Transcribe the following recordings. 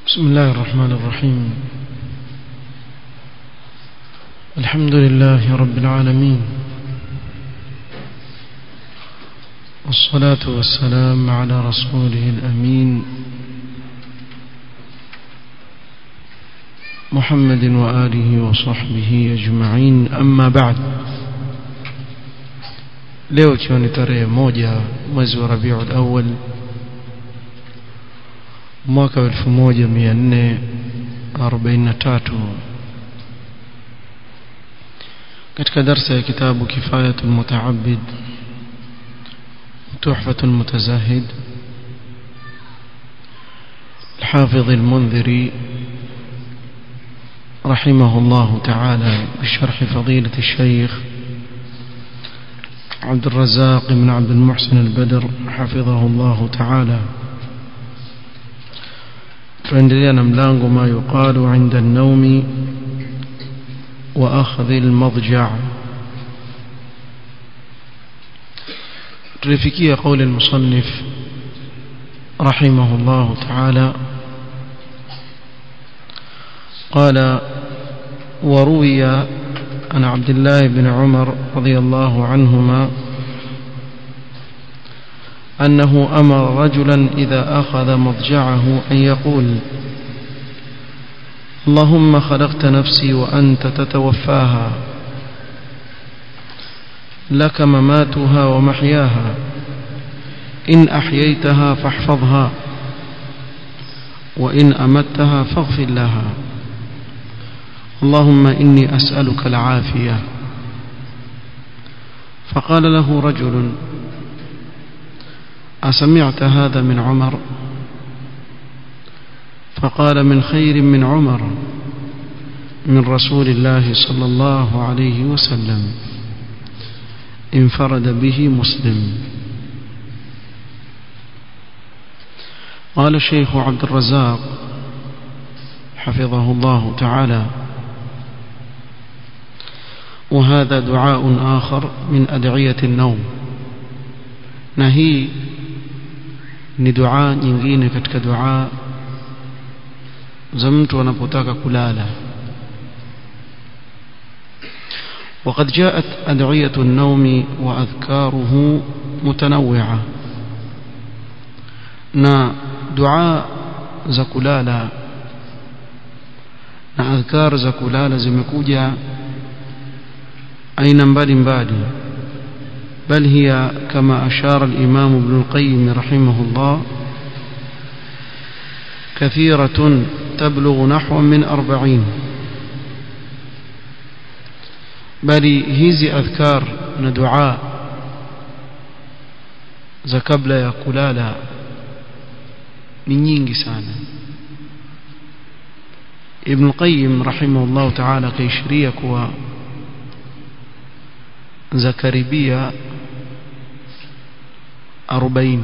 بسم الله الرحمن الرحيم الحمد لله رب العالمين والصلاة والسلام على رسوله الأمين محمد وآله وصحبه أجمعين أما بعد leo ikiwa ni tarehe moja mwezi wa rabiul awal mwaka wa 1443 katika darsa ya kitabu kifayatu lmutaabid tuhfatu lmutazahid الحافظ المنذري رحمه الله تعالى بشرح فضيلة الشيخ عبد الرزاق بن عبد المحسن البدر حفظه الله تعالى tuendelea na mlango ma yuqalu inda an-nawmi wa akhdhi al-madja' tulifikia قول المصنف رحمه الله تعالى قال وروي عن عبد الله بن عمر رضي الله عنهما أنه أمر رجلا إذا أخذ مضجعه أن يقول اللهم خلقت نفسي وأنت تتوفاها لك مماتها ومحياها إن أحييتها فاحفظها وإن أمتها فاغفر لها اللهم إني أسألك العافية فقال له رجل أسمعت هذا من عمر فقال من خير من عمر من رسول الله صلى الله عليه وسلم انفرد به مسلم قال الشيخ عبد الرزاق حفظه الله تعالى وهذا دعاء آخر من أدعية النوم نهي ni dua nyingine katika dua za mtu anapotaka kulala وقد جاءت أدعية النوم وأذكاره متنوعة na dua za kulala na adhkar za kulala zimekuja aina mbalimbali بل هي كما أشار الإمام ابن القيم رحمه الله كثيرة تبلغ نحو من أربعين بل هذه أذكار ندعاء za kabla ya kulala ni nyingi sana Ibn Qayyim rahimahullah ta'ala kaishiria kuwa za karibia 40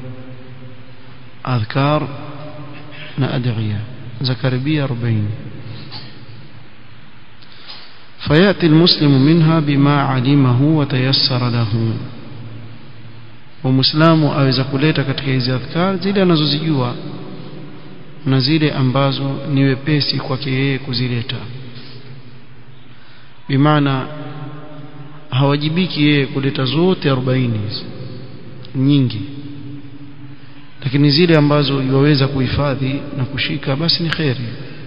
adhkar na adhiya za karibia 40 فياتي المسلم منها بما علمه وتيسر له ومسلم aweza kuleta katika hizi adhkar zile anazozijua na zile ambazo ni wepesi kwake yeye kuzileta bimaana hawajibiki yeye kuleta zote 40 nyingi lakini zile ambazo yuwaweza kuhifadhi na kushika basi ni kheri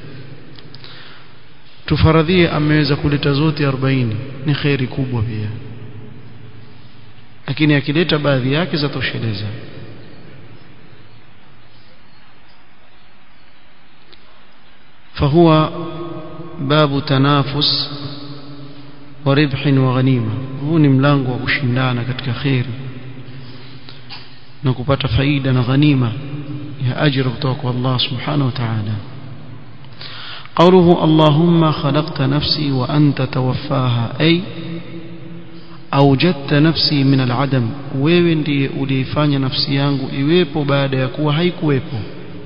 tufaradhie ameweza kuleta zote 40 ni kheri kubwa pia lakini akileta baadhi yake zatosheleza فهو باب تنافس وربح وغنيمه huu ni mlango wa kushindana katika khairi na kupata faida na ghanima ya ajira kutoka kwa Allah subhanahu wa ta'ala قوله اللهم خلقت نفسي وأنت توفاها أي أوجدت نفسي من العدم wewe ndiye uliifanya nafsi yangu iwepo baada ya kuwa haikuwepo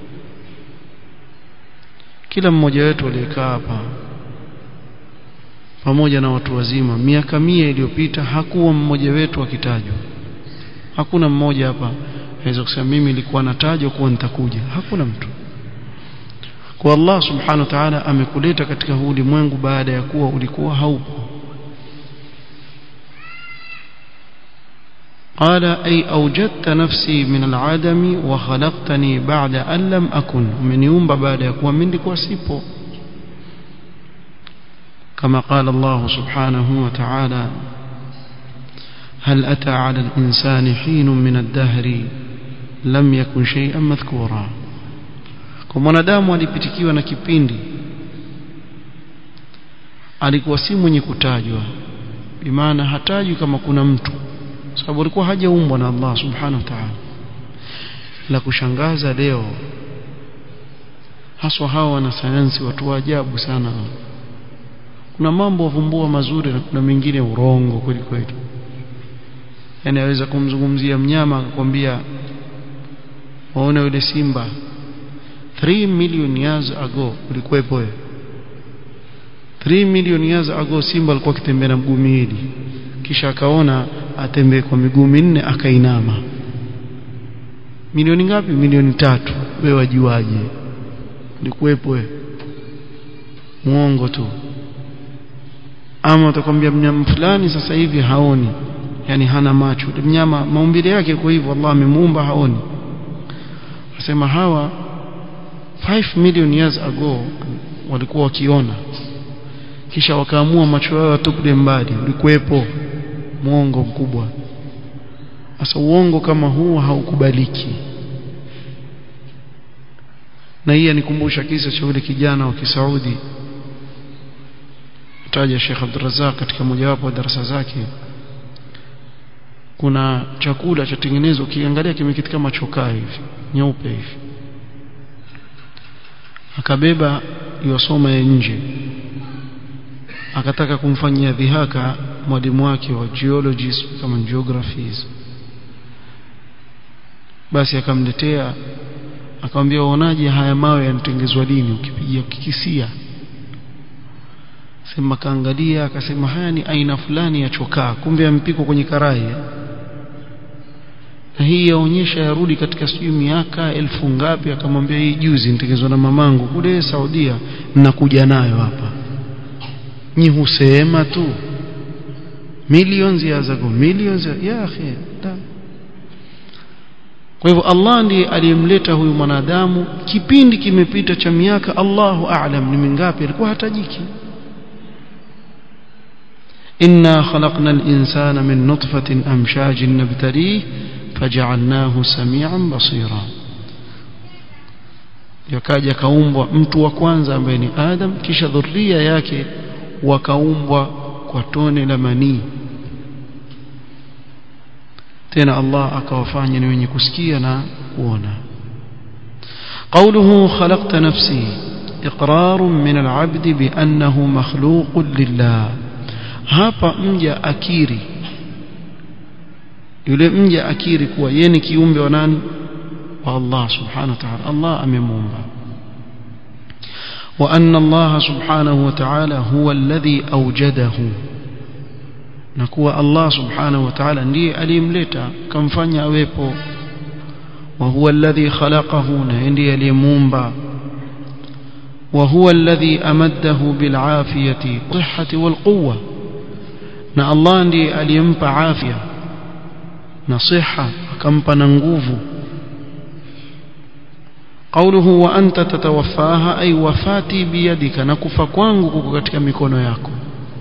kila mmoja wetu aliyekaa hapa pamoja na watu wazima miaka mia iliyopita hakuwa mmoja wetu akitajwa hakuna mmoja hapa aweza kusema mimi nilikuwa natajwa kuwa nitakuja hakuna mtu kwa Allah subhanahu wa ta'ala amekuleta katika huu ulimwengu baada ya kuwa ulikuwa haupo قال أي أوجدت نفسي من العدم وخلقتني بعد أن لم أكن من يوم بعد يكون منك وسيبو كما قال الله سبحانه وتعالى هل أتى على الإنسان حين من الدهر لم يكن شيئا مذكورا kwa mwanadamu alipitikiwa na kipindi alikuwa si mwenye kutajwa bimaana hatajwi kama kuna mtu sababu alikuwa hajaumbwa na Allah subhanahu wa ta'ala la kushangaza leo haswa hawa wanasayansi watu wa ajabu sana kuna mambo wavumbua mazuri na kuna mengine urongo kweli kweli yani aweza kumzungumzia mnyama akakwambia waona yule simba 3 million years ago ulikuwepo wewe 3 million years ago simba alikuwa akitembea na mguu miwili kisha akaona atembee kwa miguu minne akainama milioni ngapi milioni tatu wewe wajuaje ulikuwepo wewe muongo tu ama utakwambia mnyama fulani sasa hivi haoni yani hana macho mnyama maumbile yake kwa hivyo Allah amemuumba haoni asema hawa 5 million years ago walikuwa wakiona kisha wakaamua macho yao yatupile mbali ulikuwepo muongo mkubwa sasa uongo kama huu haukubaliki na hii anikumbusha kisa cha yule kijana wa Kisaudi taja Sheikh Abdurrazzaq katika mojawapo wa darasa zake kuna chakula cha tengenezwa ukiangalia kimekiti kama chokaa hivi nyeupe hivi akabeba yosoma ya nje akataka kumfanyia dhihaka mwalimu wake wa geologies kama geographies basi akamletea akamwambia uonaje haya mawe yanatengezwa lini ukipigia ukikisia sema kaangalia akasema haya ni aina fulani ya chokaa kumbe yampikwa kwenye karai na hii yaonyesha yarudi katika sijui miaka elfu ngapi akamwambia hii juzi nitengezwa na mamangu kule Saudia nakuja nayo hapa nyi husema tu millions ya zago millions ya, ya akhi kwa hivyo Allah ndiye aliyemleta huyu mwanadamu kipindi kimepita cha miaka Allahu a'lam ni mingapi alikuwa hatajiki إنا خلقنا الإنسان من نطفة أمشاج نبتليه فجعلناه سميعا بصيرا yakaja kaumbwa mtu wa kwanza ambaye ni Adam kisha dhuria yake wakaumbwa kwa tone la manii tena Allah akawafanya ni wenye kusikia na kuona قوله خلقت نفسي إقرار من العبد بأنه مخلوق لله hapa mja akiri yule mja akiri kuwa yeye ni kiumbe wa nani wa Allah subhanahu wa ta'ala Allah amemuumba wa anna Allah subhanahu wa ta'ala huwa alladhi awjadahu na kuwa Allah subhanahu wa ta'ala ndiye aliyemleta kamfanya awepo wa huwa alladhi khalaqahu na ndiye aliyemuumba وهو الذي أمده بالعافية والصحة والقوة na Allah ndiye aliyempa afya na siha akampa na nguvu قوله وأنت تتوفاها أي وفاتي بيدك نكفى kwangu kuko katika mikono yako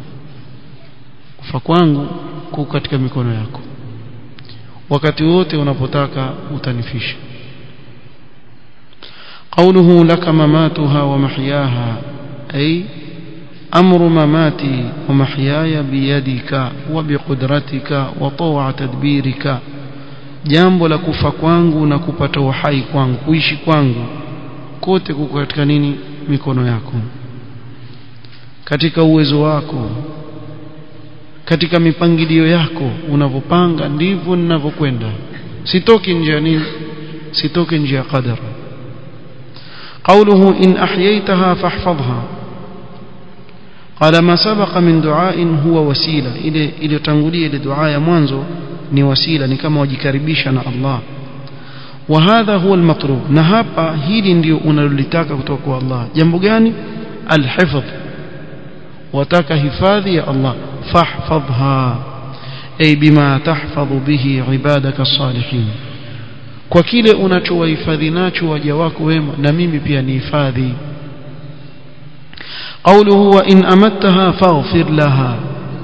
kufa kwangu kuko katika mikono yako wakati wote unapotaka utanifisha قوله لك مماتها ومحياها أي أمر مماتي ومحياي بيدك وبقدرتك وطوع تدبيرك jambo la kufa kwangu na kupata uhai kwangu kuishi kwangu kote kuko katika nini mikono yako katika uwezo wako katika mipangilio yako unavyopanga ndivyo ninavyokwenda sitoki nje ya nini sitoki nje ya qadara قوله إن أحييتها فاحفظها قال ما سبق من دعاء هو وسيلة إلى إلى تنقلية لدعاء منزو ni wasila ni kama wajikaribisha na Allah وهذا هو المطلوب na hapa hili ndio unalolitaka kutoka kwa Allah jambo gani alhifdh wataka hifadhi ya Allah fahfadhha ay bima tahfadhu bihi ibadaka salihin kwa kile unachowahifadhi nacho waja wako wema na mimi pia nihifadhi قوله وإن أمتها فاغفر لها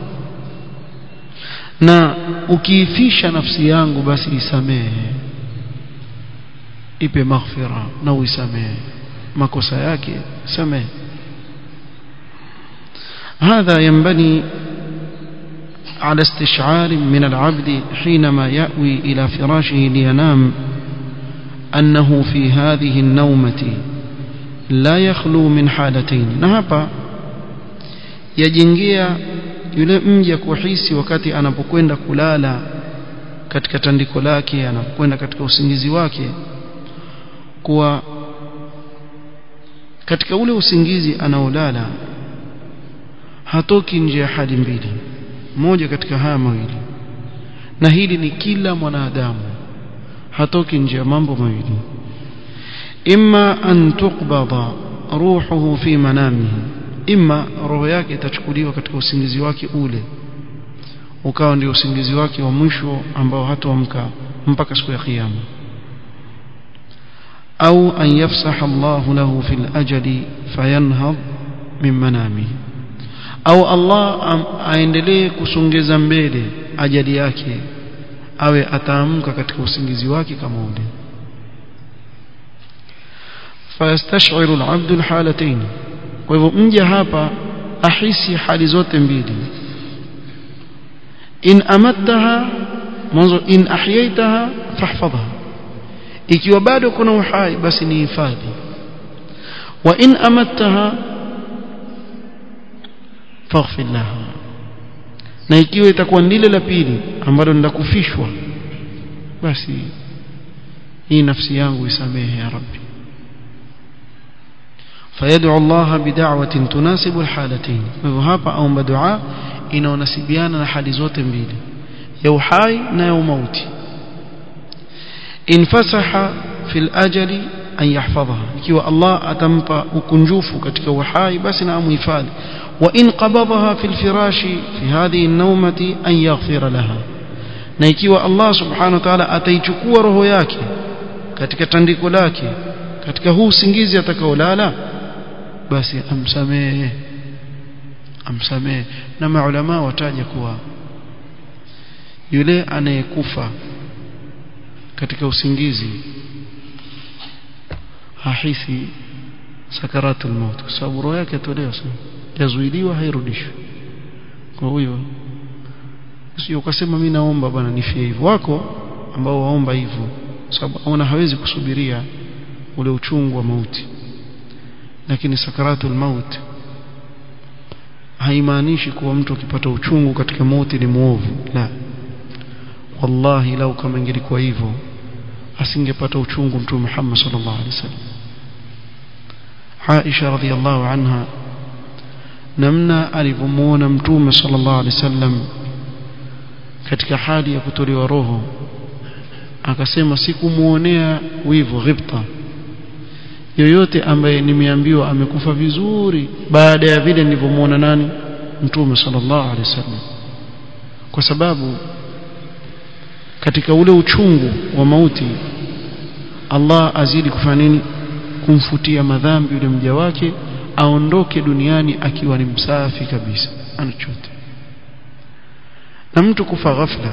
na ukiifisha nafsi yangu basi isamehe ipe maghfira na uisamehe makosa yake samehe هذا ينبني على استشعار من العبد حينما يأوي إلى فراشه لينام أنه في هذه النومة لا يخلو من حالتين نهبا يجنجيا yule mja kuhisi wakati anapokwenda kulala katika tandiko lake anapokwenda katika usingizi wake kuwa katika ule usingizi anaolala hatoki nje ya hali mbili moja katika haya mawili na hili ni kila mwanadamu hatoki nje ya mambo mawili imma an tuqbada ruhuhu fi manamihi imma roho yake itachukuliwa katika usingizi wake ule ukawa ndio usingizi wake wa mwisho ambao hataamka mpaka siku ya kiyama au an yafsaha Allahu lahu fil ajali fayanhad min manamihi au Allah aendelee kusongeza mbele ajali yake awe ataamka katika usingizi wake kama ule fayastashiru al-abdu al-halatayn kwa hivyo mja hapa ahisi hali zote mbili in amattaha mwanzo in ahyaitaha fahfadha ikiwa bado kuna uhai basi ni hifadhi wa in amattaha faghfir laha na ikiwa itakuwa ndile la pili ambalo ni la kufishwa basi hii nafsi yangu isamehe ya rabbi فيدعو الله بدعوة تناسب الحالتين وهapa aomba dua inaonasibiana na hali zote mbili ya uhai na ya mauti infasaha fil ajali an yahfadhaha ikiwa Allah atampa ukunjufu katika uhai basi na amhifadhi wa in qabadaha fil firashi fi hadhihi an-nawmati an yaghfira laha na ikiwa Allah subhanahu wa ta'ala ataichukua roho yake katika tandiko lake katika huu usingizi atakaolala basi amsamehe amsamehe na maulama wataja kuwa yule anayekufa katika usingizi hahisi sakaratul maut kwa sababu roho yake atolewa sana yazuiliwa hairudishwi kwa huyo sio ukasema mimi naomba bwana nifie hivyo wako ambao waomba hivyo sababu aona hawezi kusubiria ule uchungu wa mauti lakini sakaratul maut haimaanishi kuwa mtu akipata uchungu katika mauti ni muovu la wallahi lau kama ingelikuwa hivyo asingepata uchungu mtume Muhammad sallallahu alaihi wasallam Aisha radhiallahu anha namna alivyomuona mtume sallallahu alaihi wasallam katika hali ya kutolewa roho akasema sikumuonea wivu ghibta yoyote ambaye nimeambiwa amekufa vizuri baada ya vile nilivyomuona nani mtume sallallahu alaihi wasallam kwa sababu katika ule uchungu wa mauti Allah azidi kufanya nini kumfutia madhambi yule mja wake aondoke duniani akiwa ni msafi kabisa anachote na mtu kufa ghafla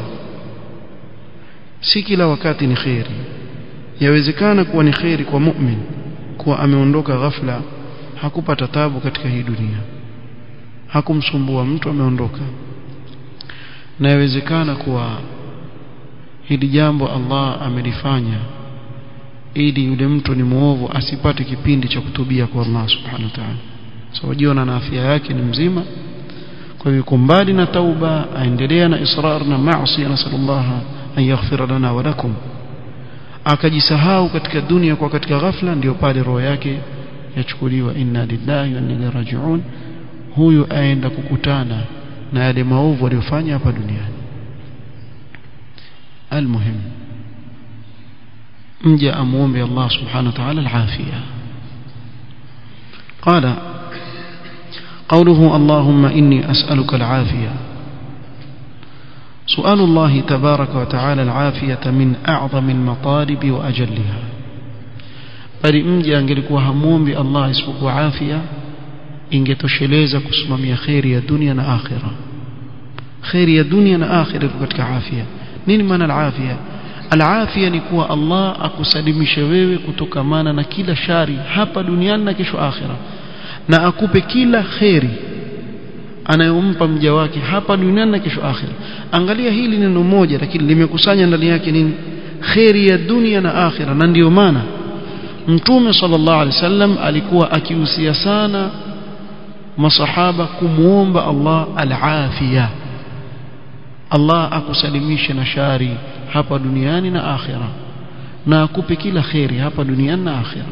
si kila wakati ni kheri yawezekana kuwa ni kheri kwa mu'min kuwa ameondoka ghafla hakupata tabu katika hii dunia hakumsumbua mtu ameondoka na yawezekana kuwa hili jambo Allah amelifanya ili yule mtu ni muovu asipate kipindi cha kutubia kwa Allah subhanahu wa ta'ala sababu jiona na afya yake ni mzima kwa hivyo yuko mbali na tauba aendelea na israr na maasi nasallallahu an yaghfira lana wa lakum akajisahau katika dunia kwa katika ghafla ndio pale roho yake yachukuliwa inna lillahi wa inna ilaihi raji'un huyu aenda kukutana na yale maovu aliyofanya hapa duniani almuhim mja amuombe Allah subhanahu wa ta'ala al-afia قال قوله اللهم إني أسألك العافية سؤال الله تبارك وتعالى العافية من أعظم المطالب وأجلها bali mja angelikuwa hamuombi Allah isipokuwa afya ingetosheleza kusimamia khairi ya dunia na akhira khairi ya dunia na akhira iko katika afya nini maana al-afya al-afya ni kuwa Allah akusalimishe wewe kutokamana na kila shari hapa duniani na kesho akhira na akupe kila khairi anayompa mja wake hapa duniani na kesho akhira angalia hili neno moja lakini limekusanya ndani yake nini khairi ya dunia na akhira na ndiyo maana mtume sallallahu alaihi wasallam alikuwa akihusia sana masahaba kumuomba Allah al-afia Allah akusalimishe na shari hapa duniani na akhira na akupe kila khairi hapa duniani na akhira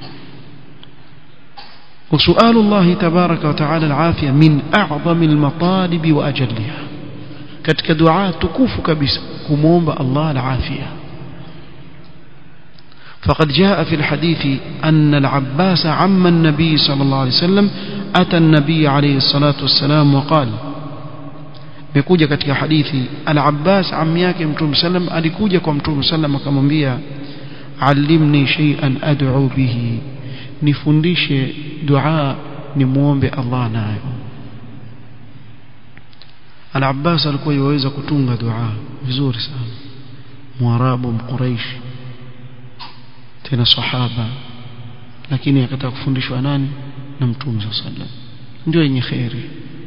وسؤال الله تبارك وتعالى العافية من أعظم المطالب وأجلها katika dua tukufu kabisa kumuomba Allah al-afia فقد جاء في الحديث أن العباس عم النبي صلى الله عليه وسلم أتى النبي عليه الصلاة والسلام وقال بيكوجا katika hadithi al-Abbas ammi yake Mtume sallam alikuja kwa Mtume sallam akamwambia allimni shay'an ad'u bihi nifundishe dua nimuombe Allah nayo Al-Abbas alikuwa yaweza kutunga dua vizuri sana Mwarabu mquraish tena sahaba lakini akataka kufundishwa nani na Mtume sallam ndio yenye khairi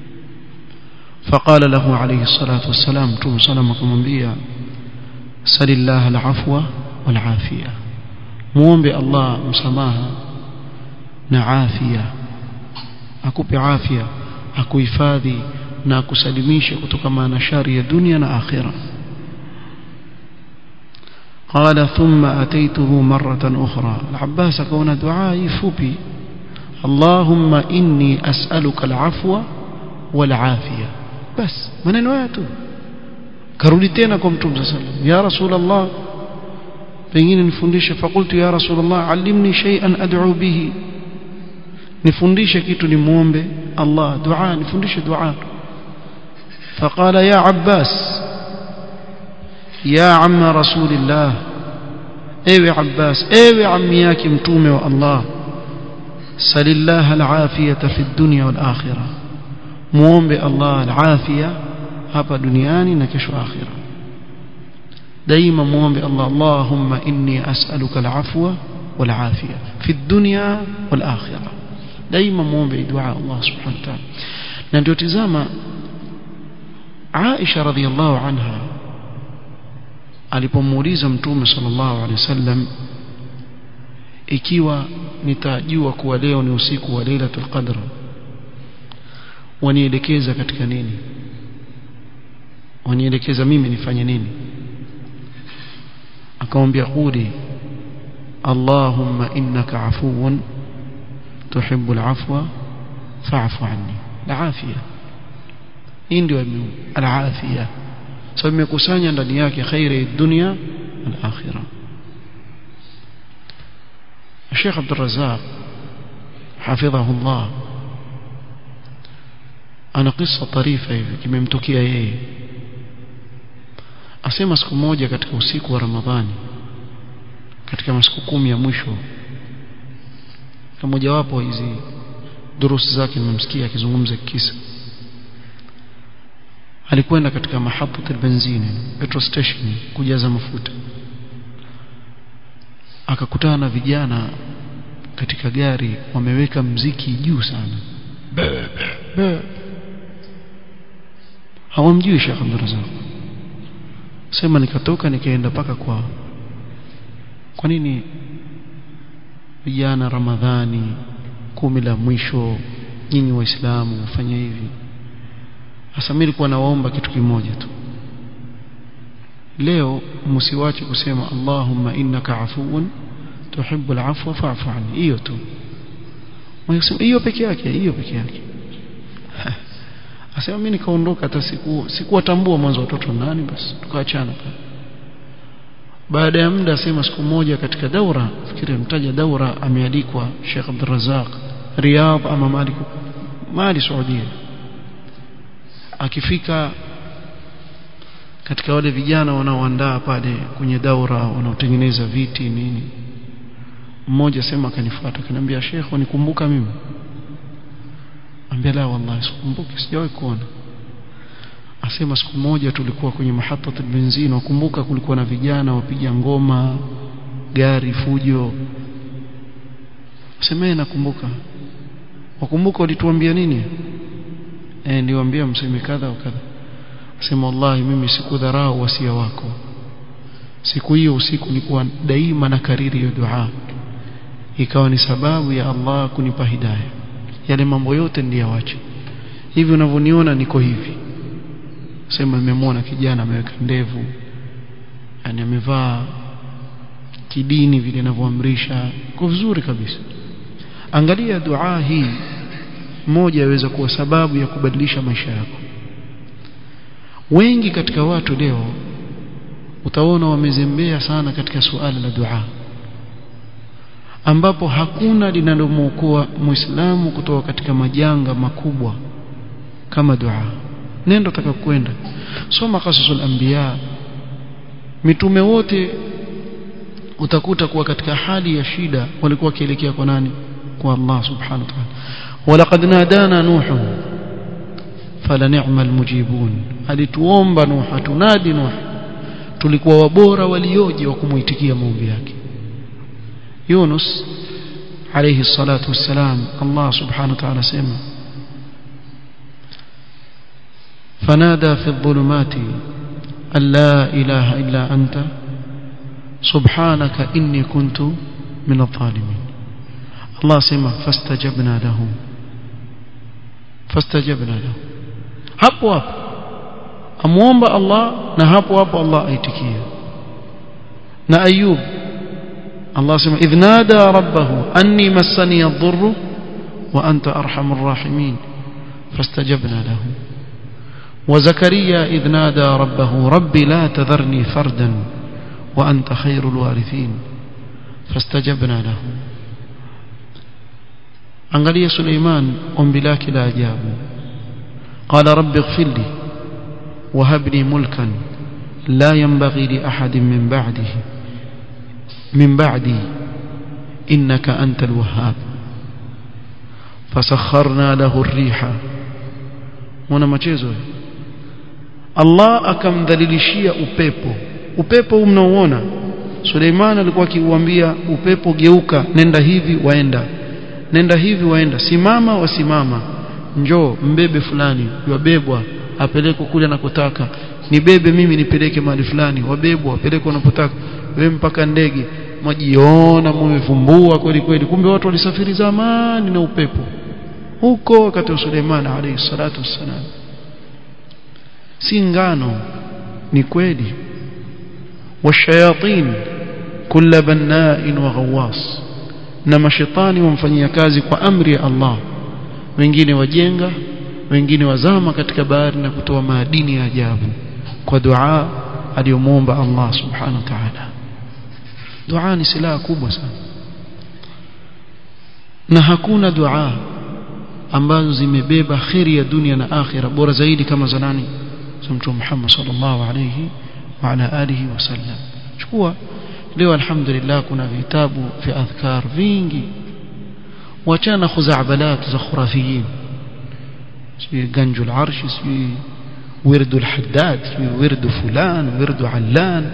فقال له عليه الصلاة والسلام متوم سلام كمبيا سل الله العفو والعافية muombe Allah msamaha na afya akupe afya akuhifadhi na akusalimishe kutokana na shari ya dunia na akhira قال ثم أتيته مرة أخرى العباس كون دعائي فبي اللهم إني أسألك العفو والعافية بس من نواته karudi tena kwa mtume صلى الله عليه وسلم يا رسول الله pengine nifundishe fakultu ya rasulullah allimni shay'an ad'u bihi nifundishe kitu nimuombe Allah dua nifundishe dua فقال يا عباس يا عم رسول الله ايوه عباس ايوه عمي yake mtume wa Allah salillah alafiyata fi dunya wal akhirah muombe Allah alafia hapa duniani na kesho akhirah دائما muombe Allah Allahumma inni as'aluka al'afwa wal afiya fi dunya wal akhirah daima muombe dua Allah subhanahu wa ta'ala na ndio tizama Aisha radhiallahu anha alipomuuliza mtume sallallahu alaihi wasallam ikiwa nitajua kuwa leo ni usiku wa Lailatul Qadr wanielekeza katika nini wanielekeza mimi nifanye nini akamwambia quli Allahumma innaka afuwun tuhibbul afwa fa'fu anni al-afia hii ndio al-afia sababu imekusanya ndani yake khairi dunia na akhira Sheikh Abdul Razzaq حفظه الله ana kisa tarifa hivi kimemtokea yeye asema siku moja katika usiku wa Ramadhani katika masiku kumi ya mwisho kama wapo hizi durusi zake nimemsikia akizungumza kisa alikwenda katika mahabbati benzini petrol station kujaza mafuta akakutana na vijana katika gari wameweka mziki juu sana be, be. hawamjui Sheikh Abdul Razak sema nikatoka nikaenda paka kwao kwa nini vijana Ramadhani kumi la mwisho nyinyi waislamu mfanye hivi hasa mimi nilikuwa nawaomba kitu kimoja tu leo msiwache kusema Allahumma innaka afuwun tuhibbul afwa fa'fu anni hiyo tu Mwasema hiyo peke yake hiyo peke yake Asema mimi nikaondoka hata siku sikuwatambua mwanzo watoto nani basi tukaachana pale baada ya muda asema siku moja katika daura fikiri mtaja daura amealikwa Sheikh Abdul Razak Riyadh ama Malik Mali Saudia akifika katika wale vijana wanaoandaa pale kwenye daura wanaotengeneza viti nini mmoja sema akanifuata akaniambia Sheikh unikumbuka mimi ambia la wallahi sikumbuki sijawahi kuona asema siku moja tulikuwa kwenye mahatat benzini wakumbuka kulikuwa na vijana wapiga ngoma gari fujo semee nakumbuka wakumbuka ulituambia nini eh niwaambia mseme kadha wa kadha asema wallahi mimi sikudharau wasia wako siku hiyo usiku nilikuwa daima na kariri hiyo dua ikawa ni sababu ya Allah kunipa hidayah yale mambo yote ndiyawache hivi unavyoniona niko hivi sema nimemwona kijana ameweka ndevu yani amevaa kidini vile inavyoamrisha kwa vizuri kabisa angalia dua hii moja yaweza kuwa sababu ya kubadilisha maisha yako wengi katika watu leo utaona wamezembea sana katika suala la dua ambapo hakuna linalomwokoa muislamu kutoka katika majanga makubwa kama dua nenda utakakwenda soma qasasul anbiya mitume wote utakuta kuwa katika hali ya shida walikuwa wakielekea kwa nani kwa Allah subhanahu wa ta'ala walaqad nadana nuh fala ni'mal mujibun alituomba nuh tunadi nuh tulikuwa wabora walioje wa kumuitikia maombi yake Yunus alayhi salatu wassalam Allah subhanahu wa ta'ala sema فنادى في الظلمات أن لا إله إلا أنت سبحانك إني كنت من الظالمين الله سمع فاستجبنا له فاستجبنا له hapo hapo amuomba Allah na hapo hapo Allah aitikia na Ayub Allah sema idh nada rabbahu anni massani ad-dhurru wa anta arhamur rahimin fastajabna lahu وزكريا إذ نادى ربه ربي لا تذرني فردا وأنت خير الوارثين فاستجبنا له angalia Suleiman ombi lake la ajabu qala rabbi ighfir li wa hab li mulkan la yanbaghi li ahadin min ba'dihi min ba'di innaka antal wahhab fasakharna lahu ar-riha mwana machezo Allah akamdhalilishia upepo upepo huu mnaoona Suleiman alikuwa akiuambia upepo geuka nenda hivi waenda nenda hivi waenda simama wasimama njoo mbebe fulani wabebwa apelekwe kule anakotaka nibebe mimi nipeleke mahali fulani wabebwa wapelekwe wanapotaka wewe mpaka ndege majiona mmevumbua kweli kweli kumbe watu walisafiri zamani na upepo huko wakati wa Suleiman alayhi salatu wassalam si ngano ni kweli washayatin kulla banna'in wa ghawwas na mashetani wamfanyia kazi kwa amri ya Allah wengine wajenga wengine wazama katika bahari na kutoa madini ya ajabu kwa dua aliyomuomba Allah subhanahu wa ta'ala dua ni silaha kubwa sana na hakuna dua ambazo zimebeba khiri ya dunia na akhira bora zaidi kama za nani za mtume Muhammad sallallahu alayhi wa ala alihi wasallam chukua leo alhamdulillah kuna vitabu vya adhkar vingi wachana khuzabalat za khurafiyin si ganjul arsh si wirdu alhaddad si wirdu fulan wirdu allan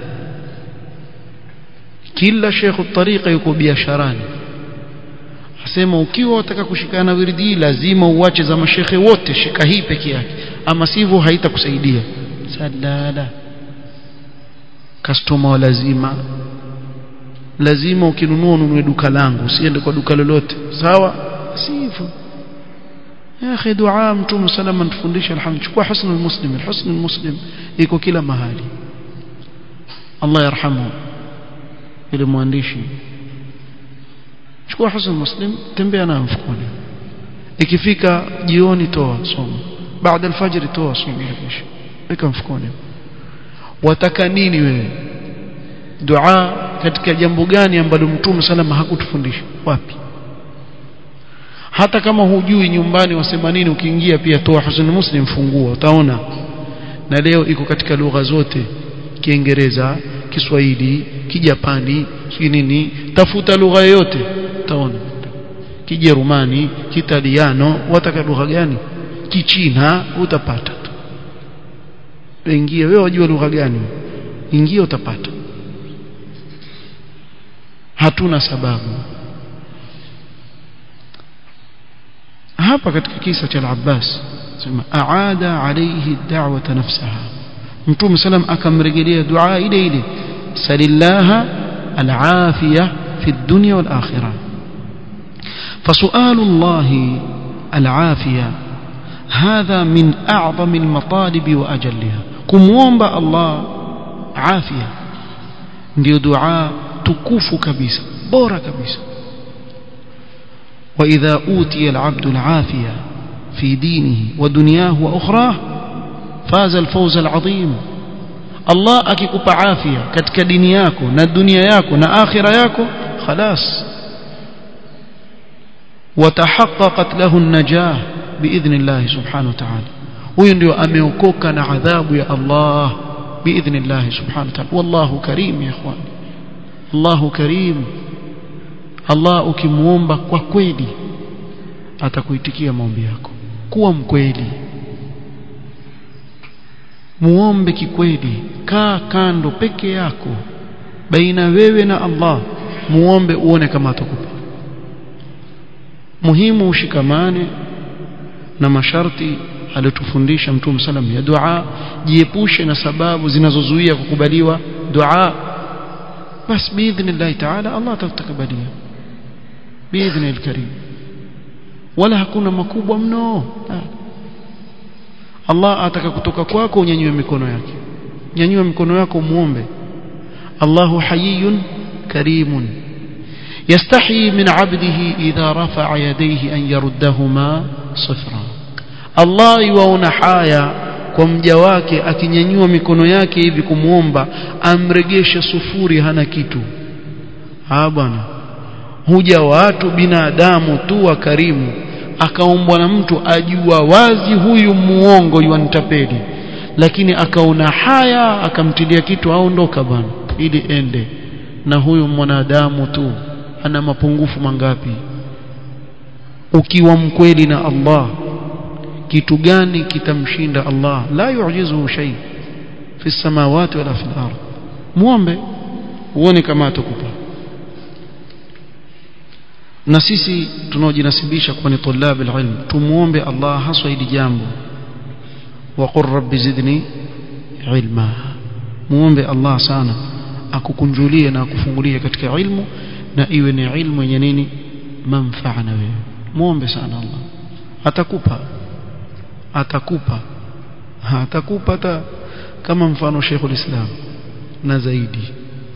kila shekhu tariqa yuko biasharani asema ukiwa unataka kushikana na wirdi lazima uache za mashekhe wote shika hii peke yake ama sivyo haitakusaidia sadala customer lazima lazima ukinunua ununue duka langu usiende kwa duka lolote sawa sivyo ya akhi dua mtume salama tufundisha alhamdulillah chukua husnul muslim husnul muslim iko kila mahali Allah yarhamu ile mwandishi chukua husnul muslim tembea nayo mfukoni ikifika jioni toa soma baada alfajr toa soma kisha weka mfukoni wataka nini wewe dua katika jambo gani ambalo mtume salama hakutufundisha wapi hata kama hujui nyumbani wasema nini ukiingia pia toa husnul muslim fungua utaona na leo iko katika lugha zote kiingereza kiswahili kijapani si nini tafuta lugha yoyote utaona kijerumani kitaliano wataka lugha gani kichina utapata tu ingia wewe wajua lugha gani ingia utapata hatuna sababu hapa katika kisa cha al-Abbas sema aada alayhi da'wata nafsaha mtume salam akamrejelea dua ile ile salillaha al-afiya fi dunya wal akhirah فسؤال الله العافية هذا من أعظم المطالب وأجلها كموomba الله عافية ndio dua tukufu kabisa bora kabisa وإذا أوتي العبد العافية في دينه ودنياه وأخراه فاز الفوز العظيم الله akikupa afya katika dini yako na dunia yako na akhira yako خلاص وتحققت له النجاة بإذن الله سبحانه وتعالى huyo ndio ameokoka na adhabu ya Allah باذن الله سبحانه وتعالى والله كريم يا اخوان الله كريم Allah ukimuomba kwa kweli atakuitikia maombi yako kuwa mkweli muombe kikweli kaa kando peke yako baina wewe na Allah muombe uone kama atakupa muhimu ushikamane na masharti aliyotufundisha mtume salam ya dua jiepushe na sababu zinazozuia kukubaliwa dua bas biidhnillah taala Allah atatukubalia biidhni alkarim wala hakuna makubwa mno Allah ataka kutoka kwako unyanyue mikono yake nyanyua mikono yako muombe Allahu hayyun karimun يستحي من عبده إذا رفع يديه أن يردهما صفرا الله يواona haya kwa mja wake akinyanyua mikono yake hivi kumuomba amregeshe sufuri hana kitu ah bwana huja watu binadamu tu wa karimu akaombwa na mtu ajua wazi huyu muongo yuanitapeli lakini akaona haya akamtilia kitu aondoka bwana ili ende na huyu mwanadamu tu ana mapungufu mangapi ukiwa mkweli na Allah kitu gani kitamshinda Allah la yu'jizuhu shay fi samawati wala fil ard muombe uone kama atakupa na sisi tunaojinasibisha kuwa ni tulab alilm tumuombe Allah haswa hili jambo wa qur rabbi zidni ilma muombe Allah sana akukunjulie na akufungulie katika ilmu na iwe ni ilmu yenye nini manfaa na wewe muombe sana Allah atakupa atakupa atakupa hata kama mfano Sheikh ulislam na zaidi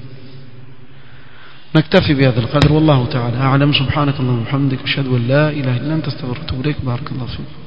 نكتفي بهذا القدر والله تعالى أعلم سبحانك اللهم وبحمدك أشهد أن لا إله إلا أنت استغفرك وأتوب إليك بارك الله فيك